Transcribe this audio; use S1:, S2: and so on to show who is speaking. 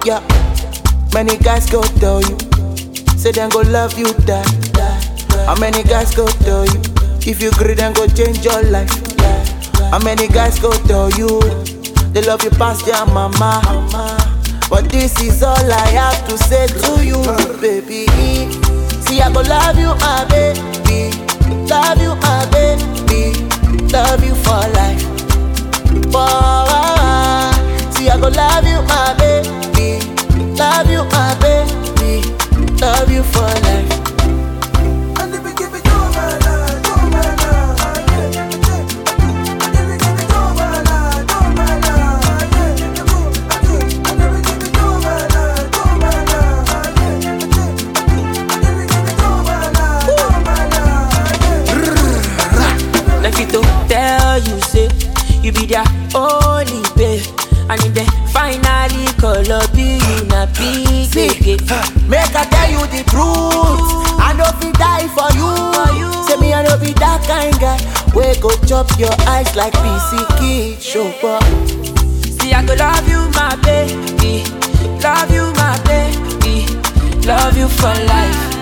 S1: Yeah, many guys go tell you, say them go love you die. How many guys go tell you, if you agree then go change your life. How many guys go tell you, they love you past their mama. But this is all I have to say to you, baby. See, I go love you, my baby. Love you, my baby. Love you for life. For See, I go love you, my baby. Love you, my baby. Love you for life.
S2: Like it to tell you, say, you be their only babe. And if they finally call up you, you not big
S1: See,
S2: again.
S1: make I tell you the truth. I know fi die for you. Say me I know be that kind guy. We go chop your eyes like PC Kid Show up.
S2: See, I go love you, my baby. Love you, my baby. Love you for life.